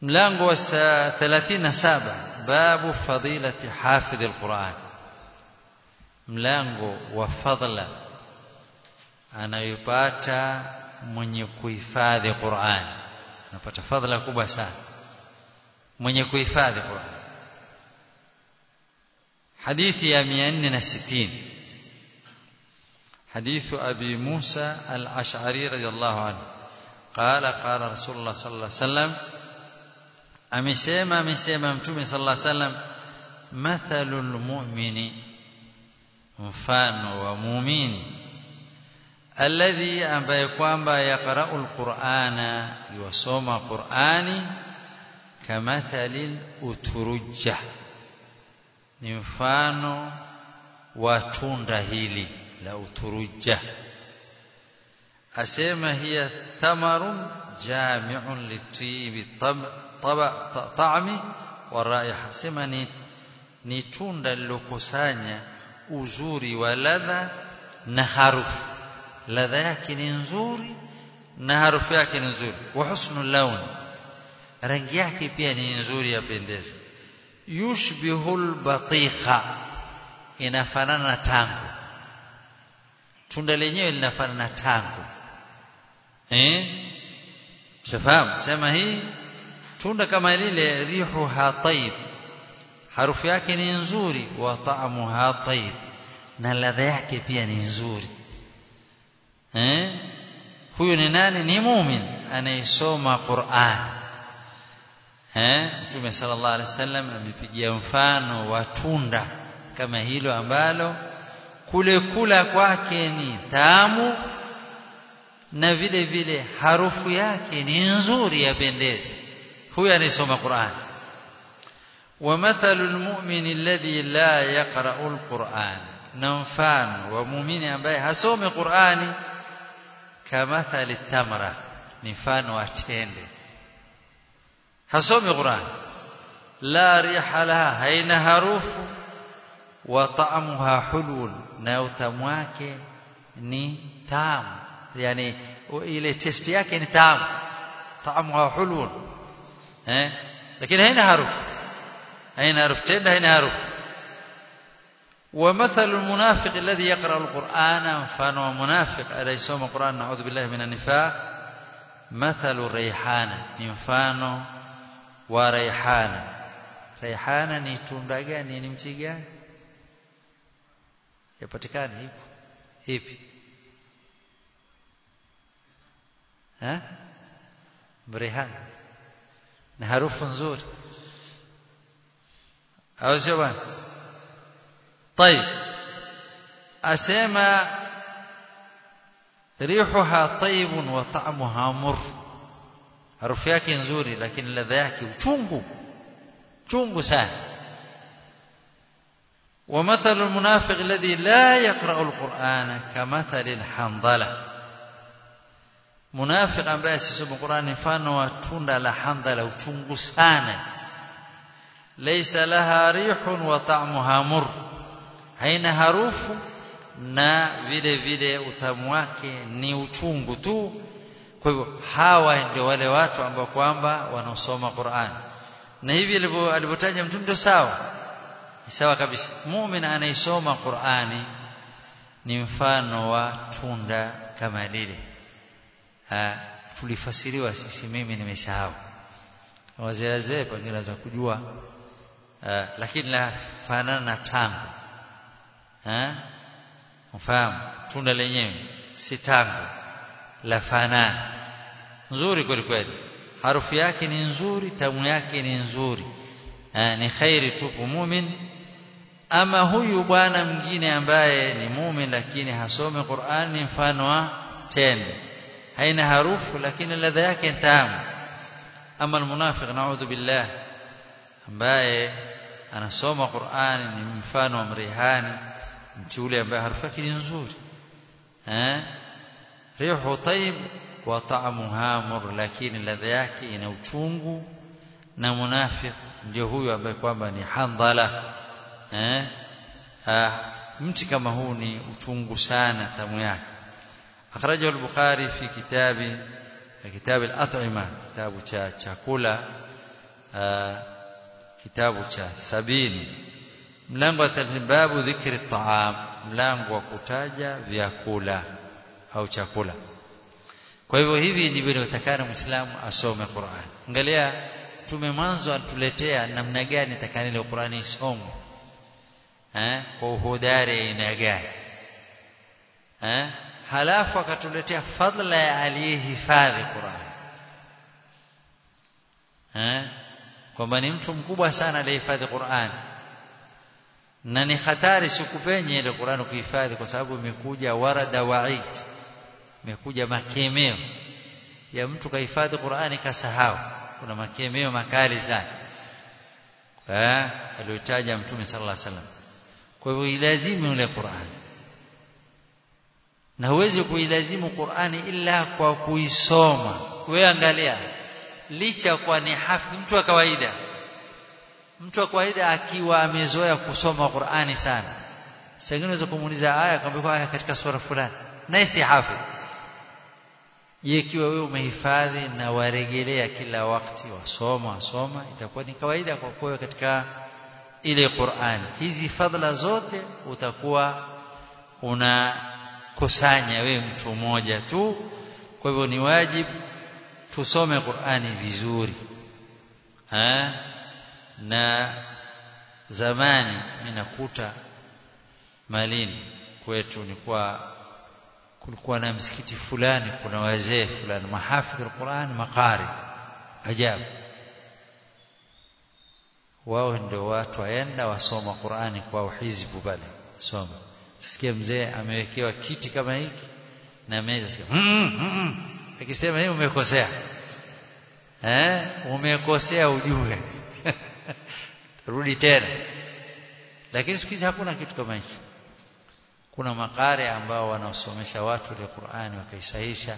mlango wa 37 babu fadilati hafidh alquran mlango wa fadla anayopata mwenye kuhifadhi Qur'an anapata fadhila kubwa sana mwenye kuhifadhi Qur'an hadithi ya 460 حديث أبي موسى الأشعري رضي الله عنه قال قال رسول الله صلى الله عليه وسلم amesema amesema mtume sallallahu alaihi wasallam mathalul mu'mini mfano wa muumini alladhi ambaye kwamba yaqra'u alqur'ana yusoma qur'ani kamathalil uturujja ni mfano wa tunda hili la uturujja asema hiya thamarun jami'un litibi ta'mi wa raiha sema ni ni tunda lilokusanya uzuri wa ladha na harufu ladha yake ni nzuri na harufu yake ni nzuri wa husnul lawn rangi yake pia ni nzuri yapendeza yushbihul batikha inafanana na tango tunda lenyewe linafanana na tango eh shafahamu sema hii tunda kama lile rihuha tayyib harufu yake ni nzuri wa taamuha tayyib na ladha yake pia ni nzuri eh huyu ni nani ni muumini anayesoma Qur'an eh Mtume sallallahu alaihi wasallam amepigia mfano wa tunda kama hilo ambalo kule kula kwake ni tamu na vile vile harufu yake ni nzuri yapendeza huyu anayesoma Qur'an ومثل المؤمن الذي لا يقرأ القرآن نمفان ومؤمن ambaye hasomi Qur'ani kamathali tamra ni mfano wa tende hasomi Qur'an la riha laha haina harufu wa ta'amuha hulul na utamu wake ni tamu yani ile test yake ni tamu ta'amuha hulul eh lakini haina harufu haina harufu tende haina harufu ومثل المنافق الذي يقرأ القرآن فانه منافق الذي يسوم القرآن نعوذ بالله من النفاق مثل ريحانة نفانه وريحانة ريحانة ni tunda gani ni mti gani yapatikana hipo hipi ha rehana na harufu nzuri au sio bwana طيب أسمى ريحها طيب وطعمها مر harufu yake nzuri lakini ladha yake uchungu chungu sana ومثل المنافق الذي لا يقرأ القرآن كمثل الحنظلة منافق ambaye asisoma Qur'an mfano wa tunda la handala uchungu sana laysa laha rihun wa ta'muha mur haina harufu na vile vile utamu wake ni uchungu tu kwa hivyo hawa ndio wale watu ambao kwamba wanaosoma Qur'an na hivi alivyotaja mtume ndio sawa sawa kabisa muumini anaisoma Qur'ani ni mfano wa tunda kama lile tulifasiriwa sisi mimi nimesahau wazee wazee pengine za kujua aa, lakini la fanana na tango eh mfahamu tunda lenyewe si tango la fanana nzuri kweli kweli harufu yake ni nzuri tamu yake ni nzuri eh, ni khairi tupu mumin ama huyu bwana mwingine ambaye ni mumin lakini hasome Qur'an ni mfano wa tende haina harufu lakini ladha yake tamu ama almunafiq naudhu billah ambaye anasoma Qur'an ni mfano wa mrihani mti ule ambaye harufu yake ni nzuri eh rihu tayyib wa ta'muha mur lakini ladha yake ina uchungu na munafiq ndio huyu ambaye kwamba ni handhala eh ah, mti kama huu ni uchungu sana tamu yake akhrajahu al-bukhari fi kitabi kitabu al-at'ima kitabu cha chakula kitabu cha sabini mlango wa babu dhikri taam mlango wa kutaja vyakula au chakula kwa hivyo hivi ndivyo inatakana muislamu asome Qur'an angalia tume mwanzo atuletea namna gani takana ile Qur'ani isomwe eh kwa uhodari aina gani eh halafu akatuletea fadla ya aliyehifadhi Qur'an eh kwamba ni mtu mkubwa sana aliyehifadhi Qur'an na ni hatari sikupenye ile Qur'an kuhifadhi kwa sababu imekuja warada wa'id imekuja makemeo ya mtu kahifadhi Qur'ani kasahau kuna makemeo makali sana eh aliyotaja mtume sallallahu alaihi wasallam kwa hivyo ilazimu ile Qur'an na huwezi kuilazimu Qur'ani ila kwa kuisoma wewe angalia licha kwa ni hafi mtu wa kawaida mtu wa kawaida akiwa amezoea kusoma Qur'ani sana sasa unaweza kumuuliza aya kwamba aya katika sura fulani naye si hafidh je ikiwa wewe umehifadhi na warejelea kila wakati wasoma wasoma itakuwa ni kawaida kwa kwa katika ile Qur'ani hizi fadhila zote utakuwa unakusanya wewe mtu mmoja tu kwa hivyo ni wajibu tusome Qur'ani vizuri ha? na zamani minakuta Malindi kwetu ni kwa kulikuwa na msikiti fulani kuna wazee fulani mahafidh alquran maqari ajabu wao ndio watu waenda wasoma Qur'ani kwa hizbu pale soma sikia mzee amewekewa kiti kama hiki na meza sikia mm, mm, akisema hivi umekosea eh umekosea ujue rudi tena lakini siku hizi hakuna kitu kama hicho kuna makare ambao wanaosomesha watu ile Qur'ani wakaisahisha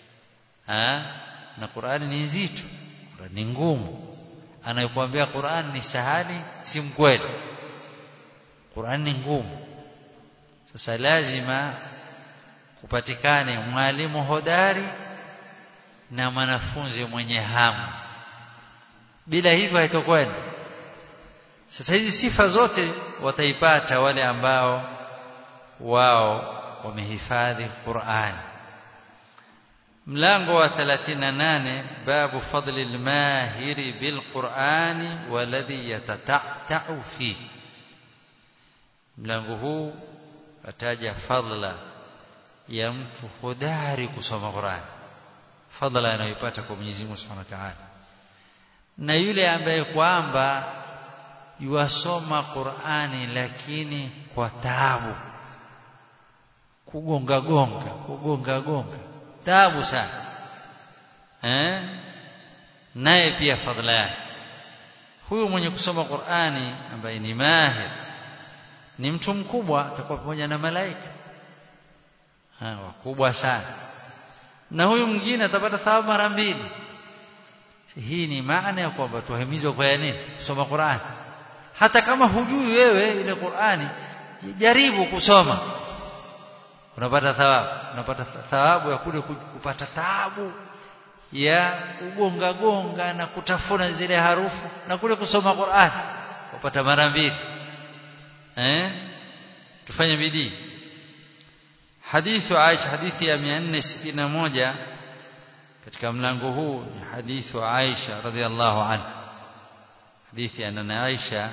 na Qur'ani ni nzito ni ngumu anayekuambia Qur'ani ni sahali si mkweli Qur'ani ni ngumu sasa lazima kupatikane mwalimu hodari na mwanafunzi mwenye hamu bila hivyo haitokwenda sasa hizi sifa zote wataipata wale ambao wao wamehifadhi Qur'an mlango wa 38 babu fadli al-mahiri bil-Qur'ani walladhi yatata'u fi mlango huu ataja fadla ya mtu hodari kusoma Qur'an fadla anayopata kwa Mwenyezi Mungu Subhanahu wa Ta'ala na yule ambaye kwamba yuasoma Qur'ani lakini kwa taabu kugonga gonga kugonga gonga taabu sana eh naye pia fadhila yake huyu mwenye kusoma Qur'ani ambaye ni mahir ni mtu mkubwa atakuwa pamoja na malaika ha wakubwa sana na huyu mwingine atapata thawabu mara mbili hii ni maana ya kwamba tuhimizwe kwa nini kusoma Qur'ani hata kama hujui wewe ile Qur'ani jaribu kusoma unapata thawabu unapata thawabu ya kule kupata taabu ya kugonga gonga na kutafuna zile harufu na kule kusoma Qur'an upata mara mbili eh tufanye bidii hadithu Aisha hadithi ya 461 katika mlango huu ni hadithu Aisha radhiallahu anha hadithi ya nana Aisha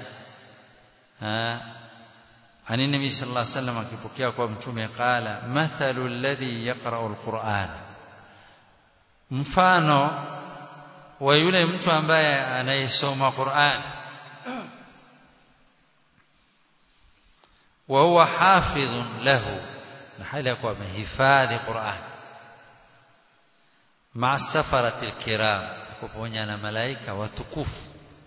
عن النبي صلى الله عليه وسلم akipokea kwa mtume qala mathalu alladhi yaqra'u alquran mfano wa yule mtu ambaye anayesoma Qur'an wa huwa hafidhun lahu na hali ya kuwa amehifadhi Qur'an ma'a safarati alkiram pamoja na malaika watukufu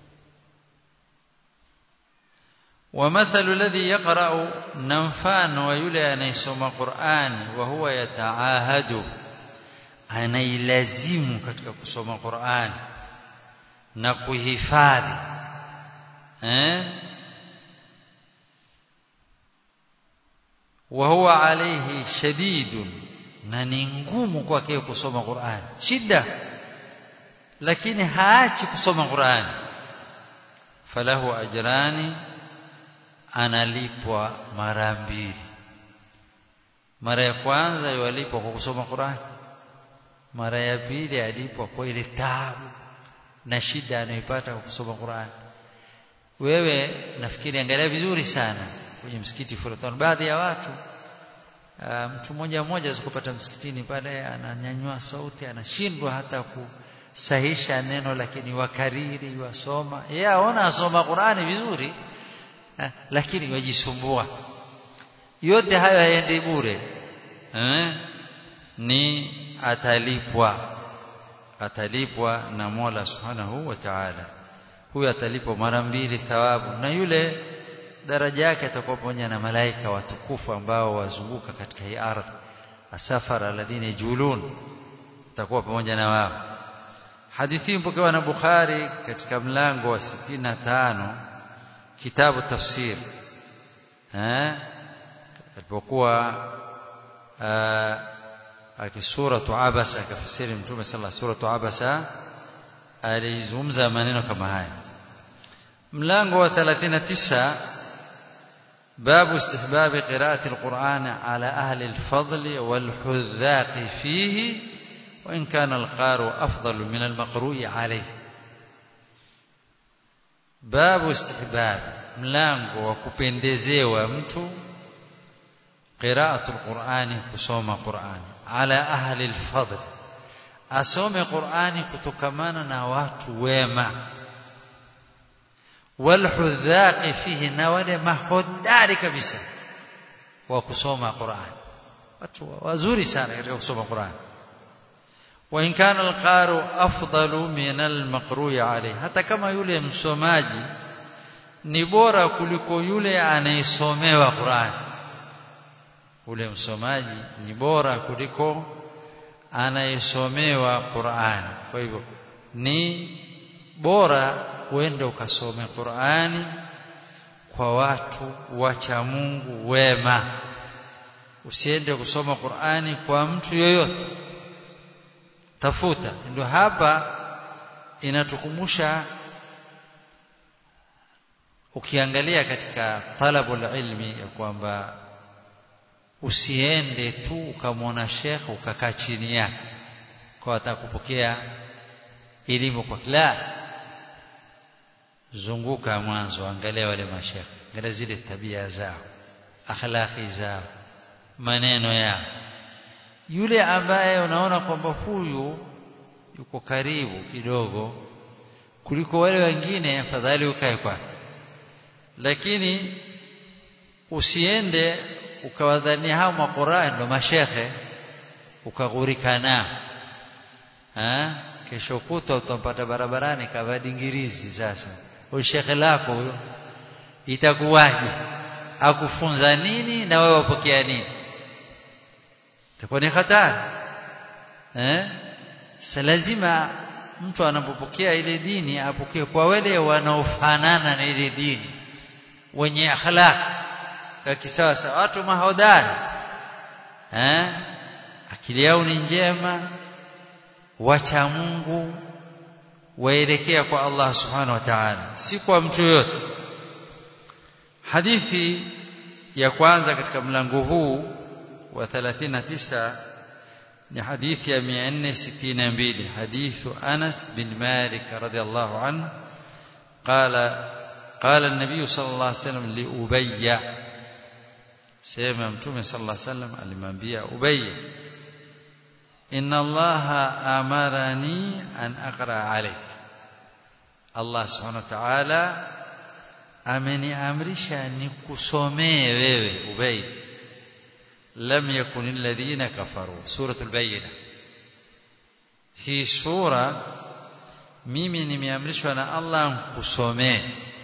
ومثل الذي يقرأ نمفان ويلي أن يسمى قرآن وهو يتعاهد anailazimu katika kusoma Qur'an na kuhifadhi eh wa huwa alayhi shadidun na ni ngumu kwake kusoma Qur'an shida lakini haachi kusoma Qur'an falahu ajrani analipwa mara mbili mara ya kwanza yalipwa kwa kusoma Qur'an mara ya pili alipwa kwa ile taabu na shida anayoipata kwa kusoma Qur'an wewe nafikiri angalia vizuri sana kwenye msikiti Furatan baadhi ya watu uh, mtu mmoja mmoja zikupata msikitini pale ananyanyua sauti anashindwa hata kusahisha neno lakini wakariri wasoma yeye aona asoma Qur'ani vizuri eh, lakini wajisumbua yote hayo haendi bure eh? ni atalipwa atalipwa na Mola Subhanahu wa Ta'ala huyo atalipwa mara mbili thawabu na yule daraja yake atakuwa pamoja na malaika watukufu ambao wazunguka katika hii ardhi asafara alladhina yajulun atakuwa pamoja na wao hadithi mpokewa na Bukhari katika mlango wa 65 kitabu tafsir eh alipokuwa akisuratu abasa akafasiri mtume sallallahu suratu abasa alizungumza maneno kama haya mlango wa 39 باب استحباب قراءة القرآن على أهل الفضل والحذاق فيه وإن كان القارئ أفضل من المقروء عليه باب استحباب mlango wa kupendezewa mtu qira'atul qur'ani kusoma qur'ani ala ahli alfadl asome qur'ani kutokamana na watu wema walhudhaqi fihi na wale mahodari kabisa wa kusoma qur'ani watu wazuri sana katika kusoma qur'ani wa in kana alqaru afdalu min almaqru'i alayhi hata kama yule msomaji ni bora kuliko yule anayesomewa Qur'an ule msomaji ni bora kuliko anayesomewa Qur'an kwa hivyo ni bora uende ukasome Qur'ani kwa watu wacha Mungu wema usiende kusoma Qur'ani kwa mtu yoyote tafuta ndio hapa inatukumbusha ukiangalia katika talabul ilmi ya kwamba usiende tu ukamwona shekhe ukakaa chini yake kwa atakupokea elimu kwa kila zunguka mwanzo angalia wale mashekhe angalia zile tabia zao akhlaqi zao maneno yao yule ambaye unaona kwamba huyu yuko karibu kidogo kuliko wale wengine afadhali ukae kwake lakini usiende ukawadhania hao maquran ndo mashekhe ukaghurika nao ha kesho kuta utampata barabarani kavaa dingirizi sasa huyo shekhe lako huyo itakuwaje akufunza nini na wewe wapokea nini itakuwa ni hatari eh sasa lazima mtu anapopokea ile dini apokee kwa wale wanaofanana na ile dini wenye akhlaq ya kisasa watu mahodari eh akili yao ni njema wacha Mungu waelekea kwa Allah subhanahu wa ta'ala si kwa mtu yote hadithi ya kwanza katika mlango huu wa 39 ni hadithi ya 462 hadithu Anas bin Malik radhiallahu anhu قال قال النبي صلى الله عليه وسلم لأبي سيما متومي صلى الله عليه وسلم alimwambia Ubay إن الله أمرني أن أقرأ عليك الله سبحانه وتعالى ameniamrisha nikusomee wewe Ubay lam yakun alladhina kafaru suratul bayyina hii sura mimi nimeamrishwa na Allah nikusomee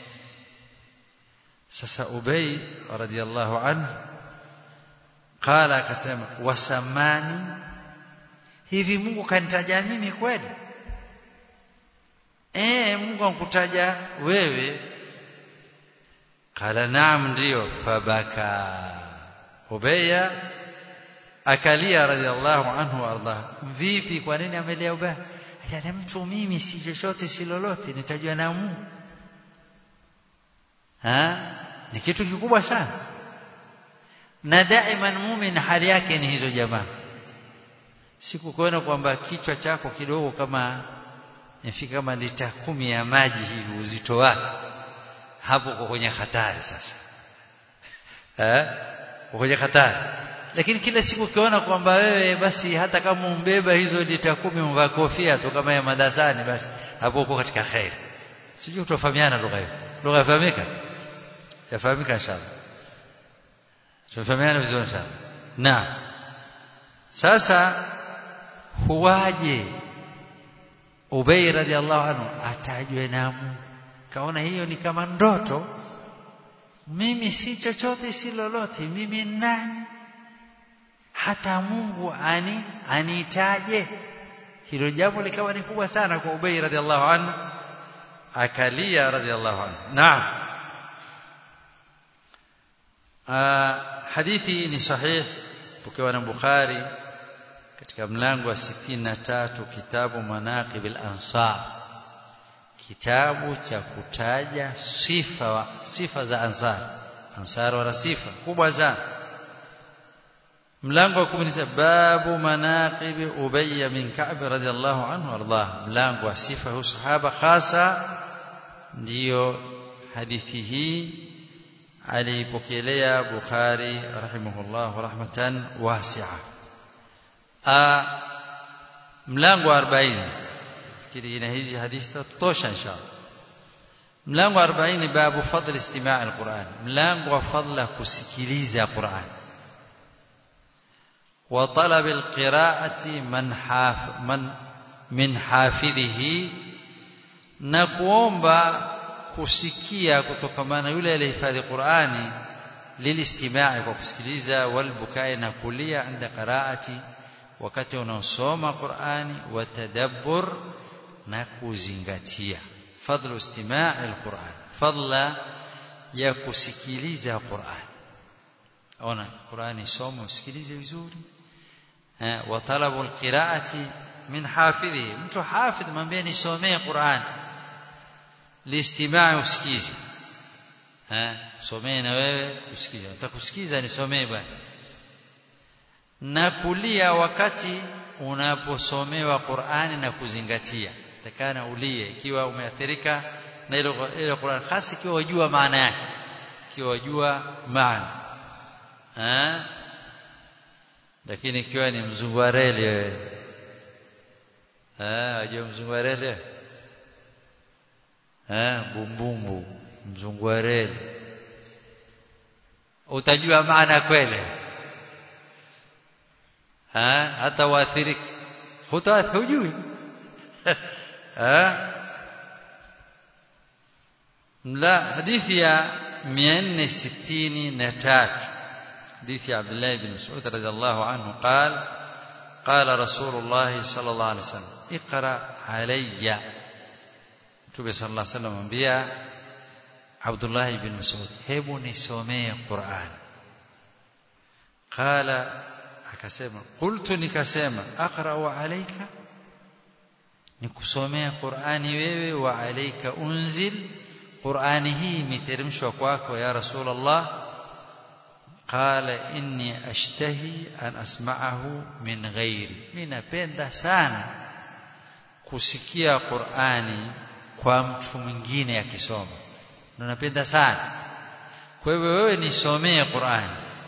sasa Ubay radhiallahu anhu qala akasema wasamani hivi Mungu kanitaja mimi kweli eh Mungu ankutaja wewe qala naam ndio fabaka Ubaya akalia radhiallahu anhu arda vipi kwa nini amelia Ubaya ajana mtu mimi si chochote si lolote nitajua na Mungu ha ni kitu kikubwa sana na daima muumini hali yake ni hizo jamaa siku kuona kwamba kichwa chako kidogo kama ifika kama lita kumi ya maji hivi uzito wake hapo uko kwenye hatari sasa eh uko kwenye hatari lakini kila siku ukiona kwamba wewe basi hata kama umbeba hizo lita kumi umvaa kofia tu kama ya madasani basi hapo uko katika khair sijui utafahamiana lugha hiyo lugha yafahamika yafahamika inshallah tunafahamiana vizuri sana na sasa huwaje Ubay radhiallahu anhu atajwe na Mungu kaona hiyo ni kama ndoto mimi si chochote si lolote mimi nani hata Mungu ani anitaje hilo jambo likawa ni kubwa sana kwa Ubay radhiallahu anhu akalia radhiallahu anhu naam hadithi ni sahih pokewa na Bukhari katika mlango wa 63 kitabu manaqib al-ansar kitabu cha kutaja sifa wa, sifa za ansar ansar wana sifa kubwa sana mlango wa 10 babu manaqib ubay min ka'b radiyallahu anhu ardah mlango wa sifa hu sahaba hasa ndiyo hadithi hii alipokelea Bukhari rahimahullah rahmatan wasi'a mlango wa 40 fikiri ina hizi hadithi tutosha inshallah mlango wa 40 babu fadl istimaa' alquran mlango wa fadla kusikiliza quran wa talab alqira'ati man haf man min hafidhihi na kuomba kusikia kutokamana yule aliyehifadhi Qur'ani lilistimaa kwa kusikiliza walbukai na kulia inda qiraati wakati unaosoma Qur'ani wa tadabbur na kuzingatia fadlu istimaa' alquran fadla ya kusikiliza Qur'an ona Qur'ani soma usikilize vizuri wa talabu alqiraati min hafidhi mtu hafidh mwambie nisomee Qur'an listimaa usikize eh somee na wewe usikize utakusikiza nisomee bwana na kulia wakati unaposomewa Qur'ani na kuzingatia takana ulie ikiwa umeathirika na ile ile Qur'an hasa ikiwa wajua maana yake ikiwa wajua maana eh lakini ikiwa ni mzungu wa reli wewe eh wajua mzungu wa reli eh bumbumbu mzungu wa reli utajua maana kweli ha hata waathiriki hutaathiri hujui ha la hadithi ya 463 حديث عبد الله بن مسعود رضي الله عنه قال قال رسول الله صلى الله عليه وسلم اقرأ علي Mtume sallallahu alaihi wasallam ambia Abdullah ibn Mas'ud hebu nisomee Qur'an qala akasema qultu nikasema aqra'u alayka nikusomea Qur'ani wewe wa alayka unzil Qur'ani hii imeteremshwa kwako ya Rasulullah qala inni ashtahi an asma'ahu min ghairi mimi napenda sana kusikia Qur'ani kwa mtu mwingine akisoma na napenda sana kwa hivyo wewe nisomee Qur'an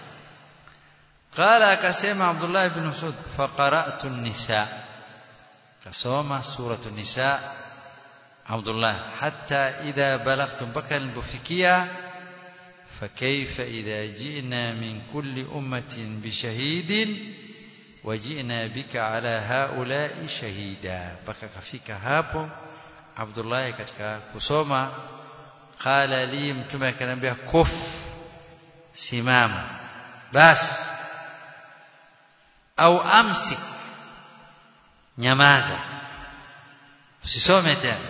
qala akasema Abdullah ibn Mas'ud faqara'tu an-nisa kasoma suratu an-nisa Abdullah hatta idha balagtu mpaka nilipofikia فكيف إذا جئنا من كل أمة بشهيد وجئنا بك على هؤلاء شهيدا بكى كفيك هapo Abdullah katika kusoma qala li mtume akaniambia kuf simama bas au amsik nyamaza usisome tena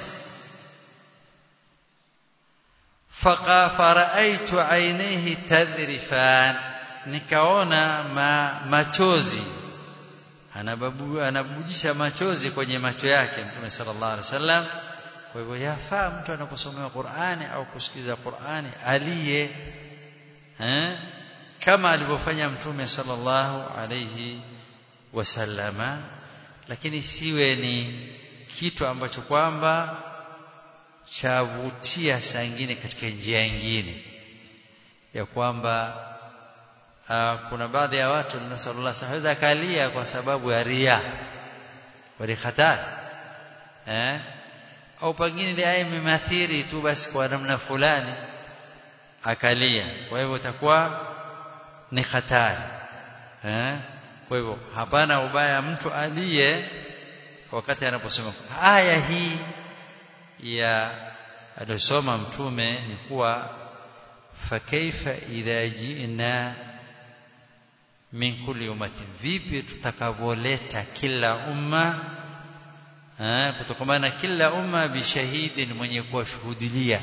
faqa faraitu ainihi tadhrifan nikaona ma, machozi anababu anabujisha machozi kwenye macho yake mtume sallallahu alaihi wasallam kwa hivyo yafaa mtu anaposomea Qur'ani au kusikiza Qur'ani aliye eh kama alivyofanya mtume sallallahu alayhi wasallama lakini siwe ni kitu ambacho kwamba chavutia saa nyingine katika njia nyingine ya kwamba uh, kuna baadhi ya watu nasallallahu haweza akalia kwa sababu ya ria wali hatari eh au pengine ile aya imemathiri tu basi kwa namna fulani akalia kwa hivyo itakuwa ni hatari eh kwa hivyo hapana ubaya mtu aliye wakati anaposema aya hii ya aliyosoma mtume ni kuwa fakaifa idha ji'na min kulli ummatin vipi tutakavoleta kila umma kutokamana kila umma bishahidin mwenye kuwashuhudilia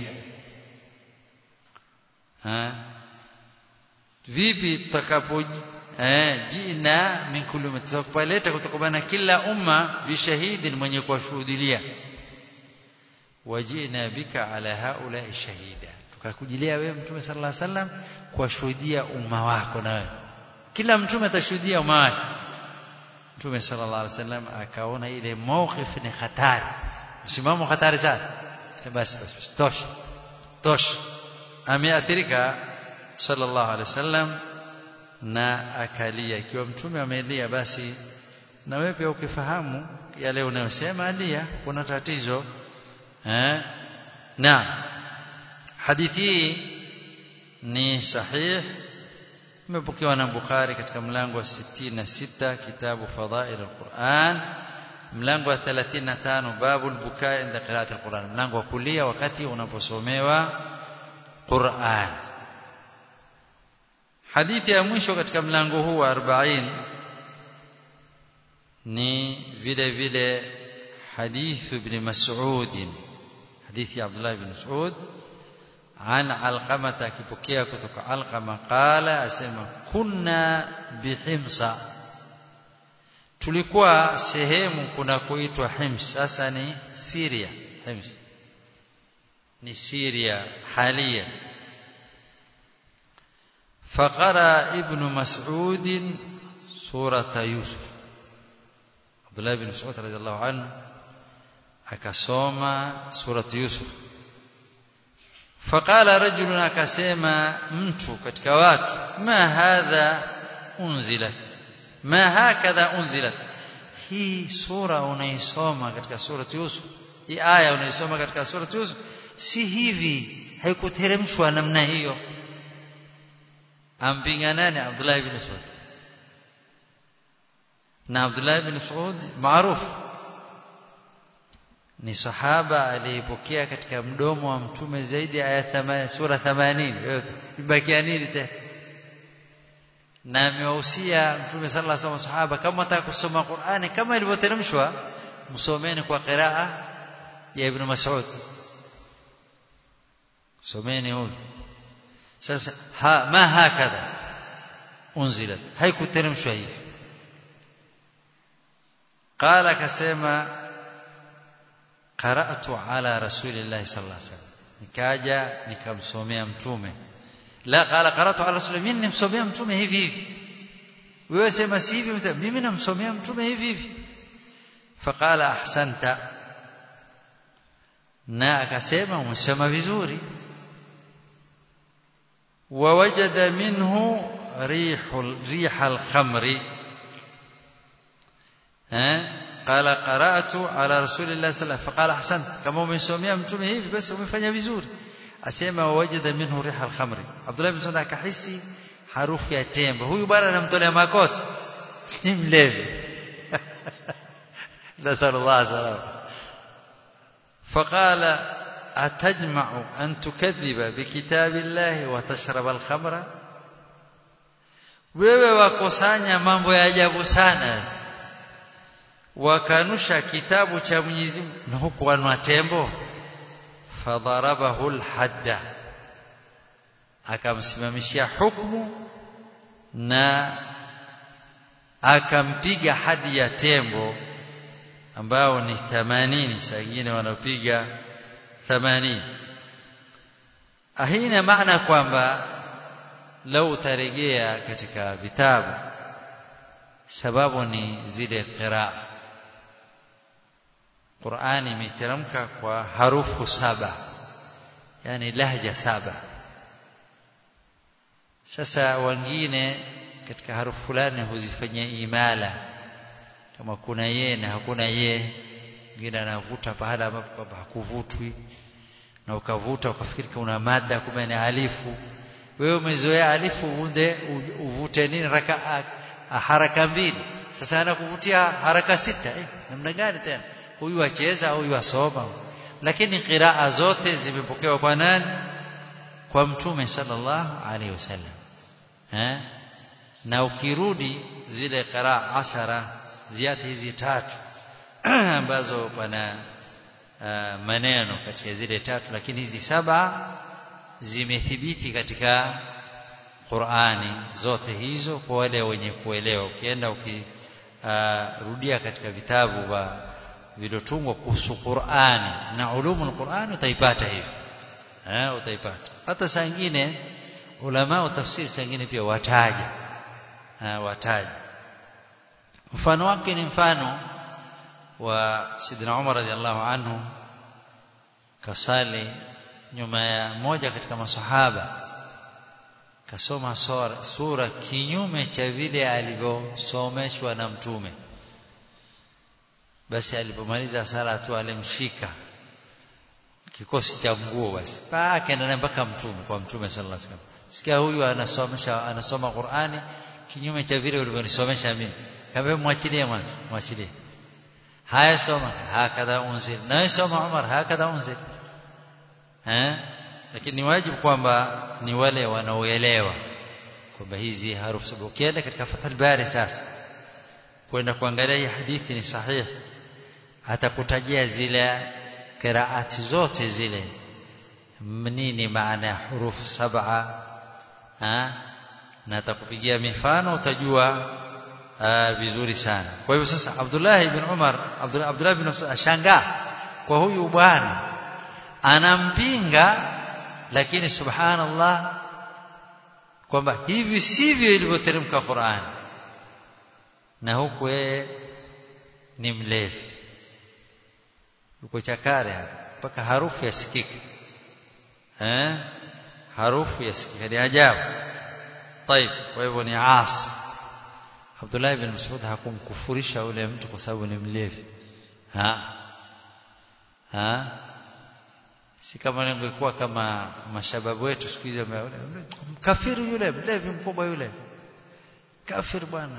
vipi tutakapo eh jina min kulli umma tutakapoleta kutokamana kila umma bishahidin mwenye kuwashuhudilia wajina bika ala haula shahida tukakujilia wewe mtume sallallahu alaihi wasallam kuwashuhudia umma wako na wewe kila mtume atashuhudia umma wake mtume sallallahu alaihi wasallam akaona ile mawqif ni hatari msimamo hatari sana basi basi tosha tosha ameathirika sallallahu alaihi wasallam na akalia ikiwa mtume amelia basi na wewe pia ukifahamu yale unayosema alia kuna tatizo eh na hadithi ni sahih imepokewa na Bukhari katika mlango wa 66 kitabu fadhail alquran mlango wa 35 babu albukaa inda qiraati alquran mlango wa kulia wakati unaposomewa Qur'an hadithi ya mwisho katika mlango huu wa 40 ni vile vile حديث ابن مسعود حديث عبد الله بن مسعود عن علقمة كبكيا كتك علقمة قال أسمى كنا بحمصة tulikuwa sehemu kuna kuitwa Hims sasa ni Syria Hims ni Syria halia فقرأ ابن مسعود سورة يوسف عبد الله بن مسعود رضي الله عنه akasoma surati Yusuf faqala rajulun akasema mtu katika watu ma hadha unzilat ma hakadha unzilat hii sura unaisoma katika surati Yusuf hii aya unaisoma katika surati Yusuf si hivi haikuteremshwa namna hiyo ampinga nani Abdullah ibn Mas'ud na Abdullah ibn Mas'ud maarufu ni sahaba aliyepokea katika mdomo wa mtume zaidi ya aya sura 80 ibakia nini tena na amewahusia mtume sallallahu alaihi wasallam sahaba kama wataka kusoma Qur'ani kama ilivyoteremshwa msomeni kwa qiraa ya ibn Mas'ud someni huyu sasa ha ma hakadha unzilat haikuteremshwa hivi قال akasema qara'tu ala rasulillahi sallallahu alaihi wasallam nikaja nikamsomea mtume la qala qara'tu ala rasulillahi mimi nimsomea mtume hivi hivi wewe sema si hivi mimi namsomea mtume hivi hivi faqala ahsanta na akasema umesema vizuri wawajada minhu rihul rihal khamri eh قال قرأت على رسول الله صلى الله عليه وسلم فقال أحسنت كما umesomea mtume hivi basi umefanya vizuri asema wajada minhu riha al-khamri Abdullah ibn Sa'd akahisi harufu ya tembe huyu bwana anamtolea makosa ni mlevi nasallallahu salam فقال أتجمع أن تكذب بكتاب الله وتشرب الخمر wewe wakosanya mambo ya ajabu sana wakanusha kitabu cha Mwenyezi Mungu na huku wanwa tembo fadharabahu alhadda akamsimamishia hukumu na akampiga hadi ya tembo ambao ni 80 saa nyingine wanapiga 80 ahina maana kwamba lau utarejea katika vitabu sababu ni zile qiraa Qur'ani imeteremka kwa harufu saba yani lahja saba sasa wengine katika harufu fulani huzifanyia imala kama kuna ye na hakuna ye mwingine anavuta pahala ambapo hakuvutwi na ukavuta ukafikiri kuna mada kumbe ni alifu wewe umezoea alifu uvunde uvute nini raka haraka mbili sasa anakuvutia haraka sita eh namna gani tena huyu acheza au huyu asoma lakini qiraa zote zimepokewa kwa nani kwa mtume sallallahu alaihi wasallam eh na ukirudi zile qiraa ashara ziati hizi tatu ambazo pana uh, maneno kati ya zile tatu lakini hizi saba zimethibiti katika Qur'ani zote hizo kwa wale wenye kuelewa ukienda ukirudia uh, katika vitabu vya vilotungwa kuhusu Qur'ani na ulumul Qur'ani utaipata hivi eh utaipata hata saa nyingine ulama wa tafsiri saa nyingine pia wataja eh, wataja mfano wake ni mfano wa Sidina Umar radhiallahu anhu kasali nyuma ya moja katika masahaba kasoma sura, sura kinyume cha vile alivyosomeshwa na mtume basi alipomaliza sala tu alimshika kikosi cha nguo basi paka ndio mpaka mtume kwa mtume sallallahu alaihi wasallam sikia huyu anasomesha anasoma Qur'ani kinyume cha vile ulivyonisomesha mimi kama mwachilie mwanzo mwachilie haya soma hakadha unzil na soma Umar hakadha unzil eh lakini ni wajibu kwamba ni wale wanaoelewa kwamba hizi harufu sababu ukienda katika Fathul Bari sasa kwenda kuangalia hii hadithi ni sahihi atakutajia zile qiraati zote zile nini maana ya hurufu saba na atakupigia mifano utajua vizuri sana kwa hivyo sasa Abdullah ibn Umar Abdullah Abdullah ibn ashangaa kwa huyu bwana anampinga lakini subhanallah kwamba hivi sivyo ilivyoteremka Qur'an na huku yeye ni mlevi yuko chakare mpaka harufu yasikika eh harufu yasikika ni ajabu طيب kwa hivyo ni asi Abdullah ibn Mas'ud hakumkufurisha yule mtu kwa sababu ni mlevi ha ha si kama ingekuwa kama mashababu wetu siku hizo mkafiri yule mlevi mkubwa yule kafir bwana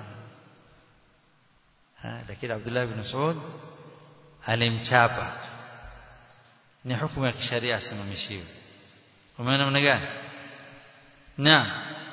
lakini Abdullah ibn Mas'ud alimchapa ni hukumu ya kisheria asimamishiwe umeona namna gani naam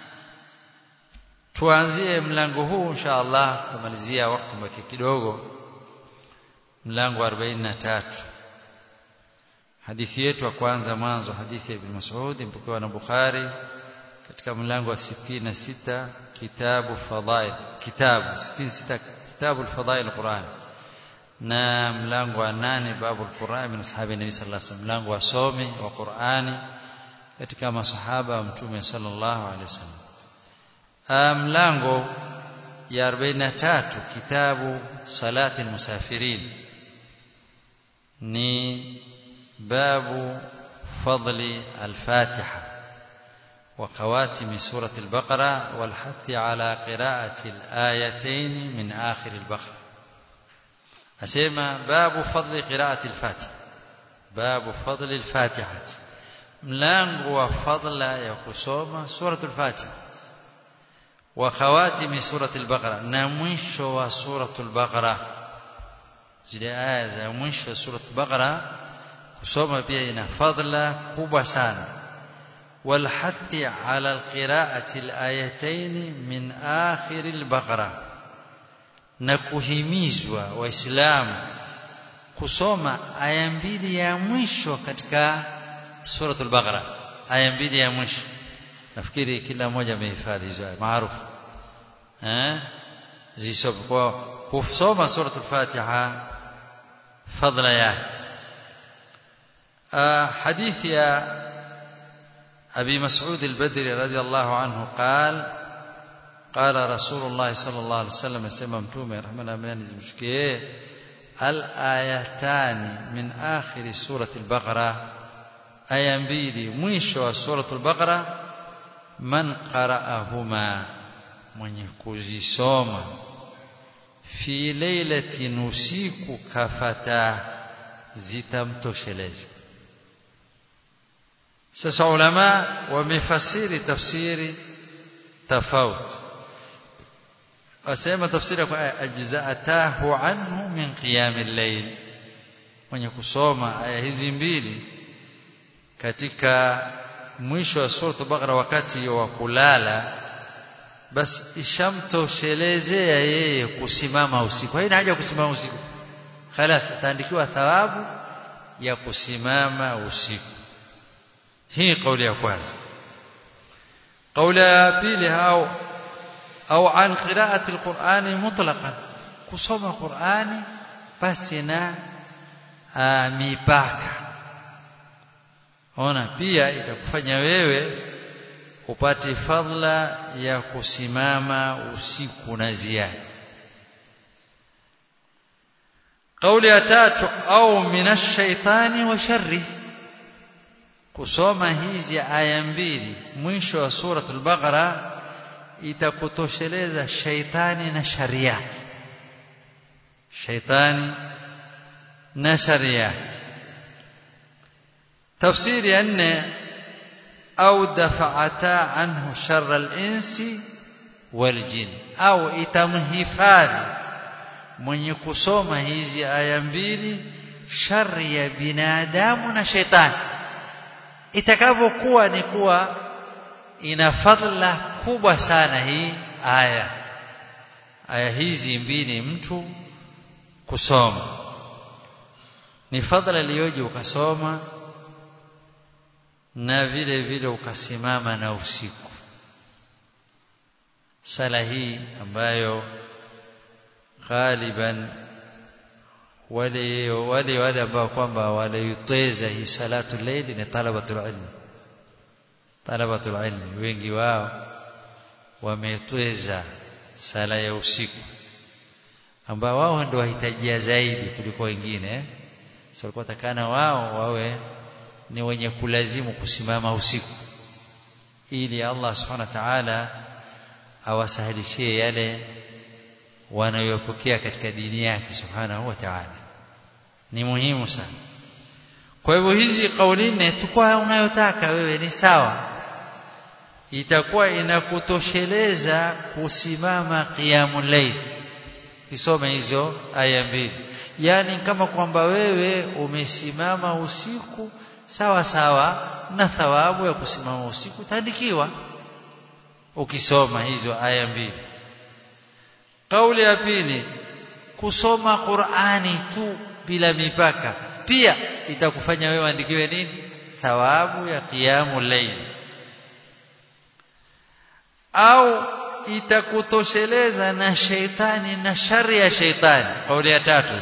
tuanzie mlango huu insha Allah tumalizia wakati mbaki kidogo mlango 43 hadithi yetu ya kwanza mwanzo hadithi ya Ibn Mas'ud mpokewa na Bukhari katika mlango wa 66 kitabu fadhail kitabu 66 kitabu al-fadhail al-Quran na mlango wa 8 babu al-Quran min ashabi nabii sallallahu alaihi wasallam mlango wa somi wa Qur'ani katika masahaba wa mtume sallallahu alaihi wasallam mlango ya 43 kitabu salati al-musafirin ni باب فضل الفاتحة وخواتم سورة البقرة والحث على قراءة الآيتين من آخر البقرة أسمى باب فضل قراءة الفاتحة باب فضل الفاتحة ملانغ وفضل يقصوم سورة الفاتحة وخواتم سورة البقرة نمش وسورة البقرة زي آية مش سورة البقرة kusoma pia ina fadla kubwa sana walhathi ala alqiraati alayatayn min akhir albaqara na kuhimizwa waislamu kusoma aya mbili ya mwisho katika suratul baqara aya mbili ya mwisho nafikiri kila mmoja amehifadhi hizo maarufu eh zisome kwa kusoma suratul fatiha fadla yake حديث يا أبي مسعود البدري رضي الله عنه قال قال رسول الله صلى الله عليه وسلم سمع متومه رحمه الله زمشكيه الآيتان من آخر سورة البقرة آية mbili mwisho wa suratul baqara man qara'ahuma mwenye kuzisoma fi lailatin usiku kafata zitamtosheleza sasa ulama wamefasiri tafsiri tofauti wasema tafsiri kwa ajza'atahu anhu min qiyamil layl mwenye kusoma aya hizi mbili katika mwisho wa sura Baqara wakati wa kulala basi ishamtoshelezea yeye kusimama usiku haina haja kusimama usiku خلاص ataandikiwa thawabu ya kusimama usiku hii kauli ya kwanza kauli ya pili au au an qira'ati alqur'ani mutlaqan kusoma qur'ani basi na mipaka ona pia itakufanya wewe upate fadla ya kusimama usiku na ziada kauli ya tatu au minash shaitani wa sharri kusoma hizi aya mbili mwisho wa suratul baqara itakutosheleza shaitani na shari yake shaitani na shari yake tafsiri ya nne au dafa'ata anhu sharra al-insi wal jin au itamhifadhi mwenye kusoma hizi aya mbili shari ya binadamu na shetani itakavyokuwa ni kuwa ina fadhila kubwa sana hii aya aya hizi mbili mtu kusoma ni fadhila iliyoje ukasoma na vile vile ukasimama na usiku sala hii ambayo ghaliban wale wale wale ambao kwamba waliiteza hii salatu layli ni talabatul ilmi talabatul ilmi wengi wao wametweza sala ya usiku ambao wao ndio wahitajia zaidi kuliko wengine sasa walikuwa takana wao wawe ni wenye kulazimu kusimama usiku ili Allah subhanahu wa ta'ala awasahilishie yale wanayopokea katika dini yake subhanahu wa ta'ala ni muhimu sana kwa hivyo hizi kauli nne tukua unayotaka wewe ni sawa itakuwa inakutosheleza kusimama qiyamul layl kisome hizo aya mbili yani kama kwamba wewe umesimama usiku sawa sawa na thawabu ya kusimama usiku utaandikiwa ukisoma hizo aya mbili kauli ya pili kusoma Qur'ani tu bila mipaka pia itakufanya wewe andikiwe nini thawabu ya qiyamul layl au itakutosheleza na sheitani na shari ya sheitani kauli ya tatu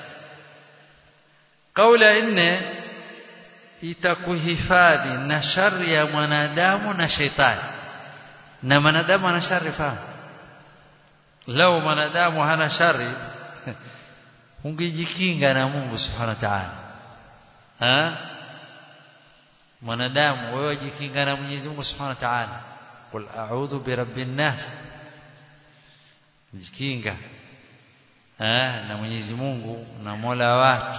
kauli ya nne itakuhifadhi na shari ya mwanadamu na sheitani na mwanadamu ana shari fahamu lau mwanadamu hana shari ungejikinga na Mungu subhanahu wa ta'ala ha mwanadamu wewe jikinga na Mwenyezi Mungu subhanahu wa ta'ala qul a'udhu bi rabbin nas jikinga ha na Mwenyezi Mungu na Mola wake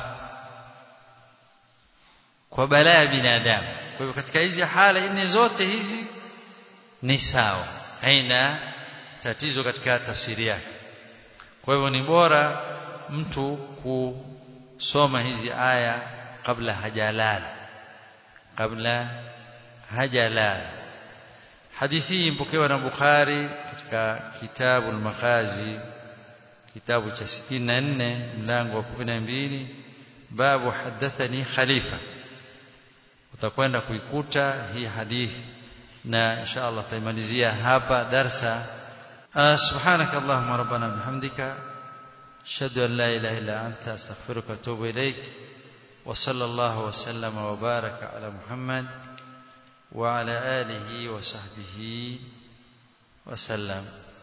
kwa balaa ya binadamu kwa hivyo katika hizi hala nne zote hizi ni sawa haina tatizo katika tafsiri yake kwa hivyo ni bora mtu kusoma hizi aya kabla hajalala kabla hajalala hadithi hii mpokewa na Bukhari katika kitabu al-Makhazi kitabu cha 64 mlango wa 12 babu hadathani khalifa utakwenda kuikuta hii hadithi na insha Allah taimalizia hapa darsa سبحانك اللهم ربنا بحمدك اشهد ان لا اله الا انت استغفرك واتوب اليك وصلى الله وسلم وبارك على محمد وعلى آله وصحبه وسلم